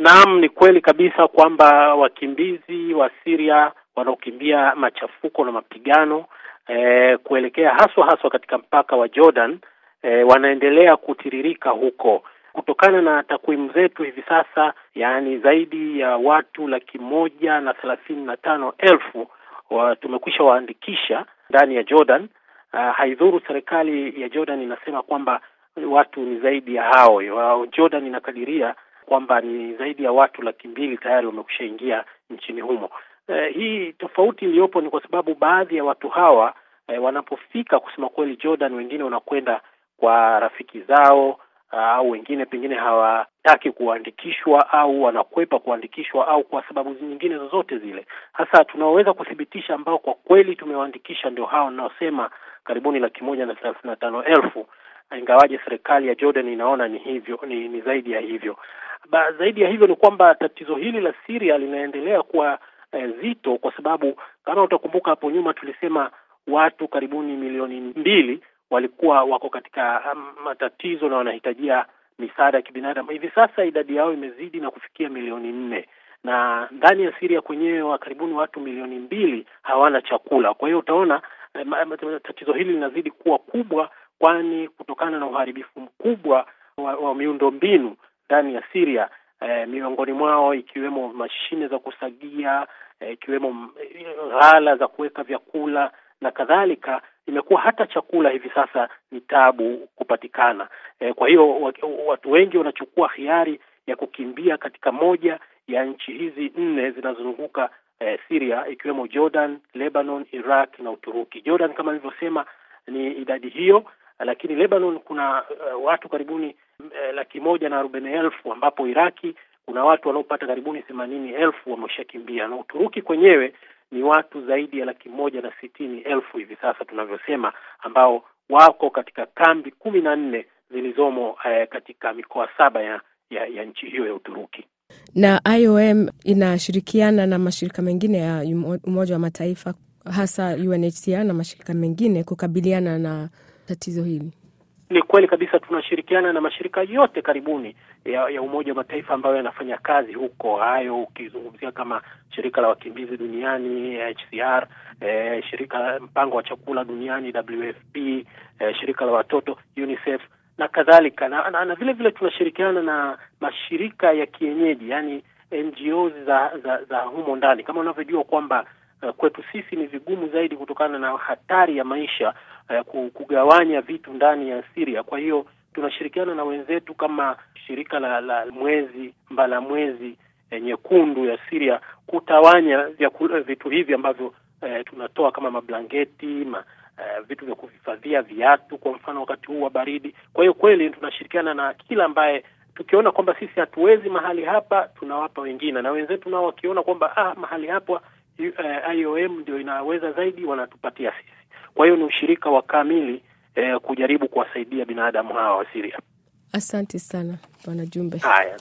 Naam, ni kweli kabisa kwamba wakimbizi wa Syria wanaokimbia machafuko na mapigano eh, kuelekea haswa haswa katika mpaka wa Jordan eh, wanaendelea kutiririka huko kutokana na takwimu zetu hivi sasa, yaani zaidi ya watu laki moja na thelathini na tano elfu wa tumekwisha waandikisha ndani ya Jordan. Uh, haidhuru serikali ya Jordan inasema kwamba watu ni zaidi ya hao. Jordan inakadiria kwamba ni zaidi ya watu laki mbili tayari wamekusha ingia nchini humo. Uh, hii tofauti iliyopo ni kwa sababu baadhi ya watu hawa uh, wanapofika kusema kweli Jordan, wengine wanakwenda kwa rafiki zao au uh, wengine pengine hawataki kuandikishwa au wanakwepa kuandikishwa au kwa sababu nyingine zozote zile. Hasa tunaoweza kuthibitisha ambao kwa kweli tumewaandikisha ndio hao ninaosema karibuni laki moja na thelathini na tano elfu ingawaje serikali ya Jordan inaona ni hivyo ni, ni zaidi ya hivyo ba, zaidi ya hivyo ni kwamba tatizo hili la Syria linaendelea kuwa eh, zito kwa sababu kama utakumbuka hapo nyuma tulisema watu karibuni milioni mbili walikuwa wako katika matatizo na wanahitajia misaada ya kibinadamu. Hivi sasa idadi yao imezidi na kufikia milioni nne na ndani ya Syria kwenyewe wa karibuni watu milioni mbili hawana chakula. Kwa hiyo utaona eh, tatizo hili linazidi kuwa kubwa, kwani kutokana na uharibifu mkubwa wa, wa miundo mbinu ndani ya Syria eh, miongoni mwao ikiwemo mashine za kusagia eh, ikiwemo ghala za kuweka vyakula na kadhalika, imekuwa hata chakula hivi sasa ni tabu kupatikana. E, kwa hiyo watu wengi wanachukua hiari ya kukimbia katika moja ya nchi hizi nne zinazozunguka e, Syria ikiwemo Jordan, Lebanon, Iraq na Uturuki. Jordan kama nilivyosema ni idadi hiyo, lakini Lebanon kuna uh, watu karibuni uh, laki moja na arobaini elfu ambapo Iraki kuna watu wanaopata karibuni themanini elfu wameshakimbia na Uturuki kwenyewe ni watu zaidi ya laki moja na sitini elfu hivi sasa tunavyosema, ambao wako katika kambi kumi na nne zilizomo eh, katika mikoa saba ya, ya, ya nchi hiyo ya Uturuki. Na IOM inashirikiana na mashirika mengine ya Umoja wa Mataifa hasa UNHCR na mashirika mengine kukabiliana na tatizo hili. Ni kweli kabisa, tunashirikiana na mashirika yote karibuni ya, ya Umoja wa Mataifa ambayo yanafanya kazi huko. Hayo ukizungumzia kama shirika la wakimbizi duniani HCR, eh, shirika la mpango wa chakula duniani WFP, eh, shirika la watoto UNICEF na kadhalika na, na, na vile vile tunashirikiana na mashirika ya kienyeji yani NGOs za, za, za humo ndani kama unavyojua kwamba uh, kwetu sisi ni vigumu zaidi kutokana na hatari ya maisha uh, kugawanya vitu ndani ya Syria. Kwa hiyo tunashirikiana na wenzetu kama shirika la, la mwezi mbala mwezi eh, nyekundu ya Syria kutawanya vyakula, vitu hivi ambavyo uh, tunatoa kama mablangeti ma, Uh, vitu vya kuhifadhia viatu kwa mfano wakati huu wa baridi. Kwa hiyo kweli tunashirikiana na kila ambaye tukiona kwamba sisi hatuwezi mahali hapa tunawapa wengine, na wenzetu nao wakiona kwamba ah, mahali hapa uh, IOM ndio inaweza zaidi wanatupatia sisi. Kwa hiyo ni ushirika wa kamili uh, kujaribu kuwasaidia binadamu hawa wa Syria. Asante sana Bwana Jumbe. Haya.